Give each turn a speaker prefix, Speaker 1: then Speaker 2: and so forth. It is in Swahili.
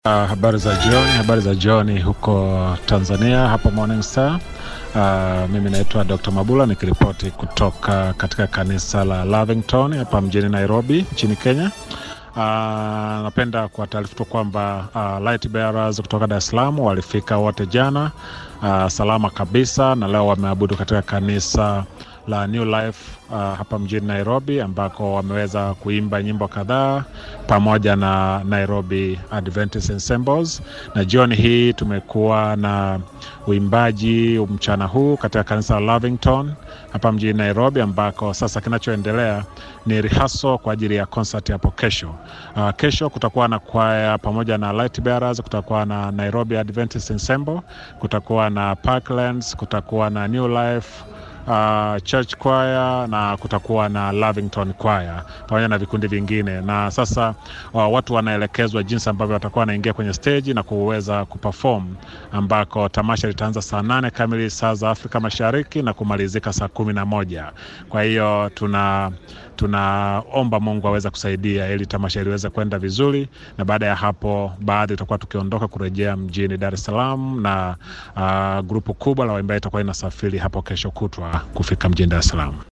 Speaker 1: Uh, habari za jioni, habari za jioni huko Tanzania, hapa Morning Star. Uh, mimi naitwa Dr. Mabula nikiripoti kutoka katika kanisa la Lavington hapa mjini Nairobi nchini Kenya. Uh, napenda kuwataarifu tu kwamba uh, light bearers kutoka Dar es Salaam walifika wote jana uh, salama kabisa, na leo wameabudu katika kanisa la New Life uh, hapa mjini Nairobi ambako wameweza kuimba nyimbo kadhaa pamoja na Nairobi Adventist Ensembles, na jioni hii tumekuwa na uimbaji mchana huu katika kanisa la Lavington hapa mjini Nairobi, ambako sasa kinachoendelea ni rehearsal kwa ajili ya concert hapo kesho. Uh, kesho kutakuwa na kwaya pamoja na light bearers, kutakuwa na Nairobi Adventist Ensemble, kutakuwa na Parklands, kutakuwa na New Life uh, church choir na kutakuwa na Lavington choir pamoja na vikundi vingine, na sasa uh, watu wanaelekezwa jinsi ambavyo watakuwa wanaingia kwenye stage na kuweza kuperform, ambako tamasha litaanza saa nane kamili saa za Afrika Mashariki na kumalizika saa kumi na moja. Kwa hiyo tuna tunaomba Mungu aweze kusaidia ili tamasha liweze kwenda vizuri, na baada ya hapo, baadhi tutakuwa tukiondoka kurejea mjini Dar es Salaam, na uh, grupu kubwa la waimbaji itakuwa inasafiri hapo kesho kutwa kufika mjini Dar es Salaam.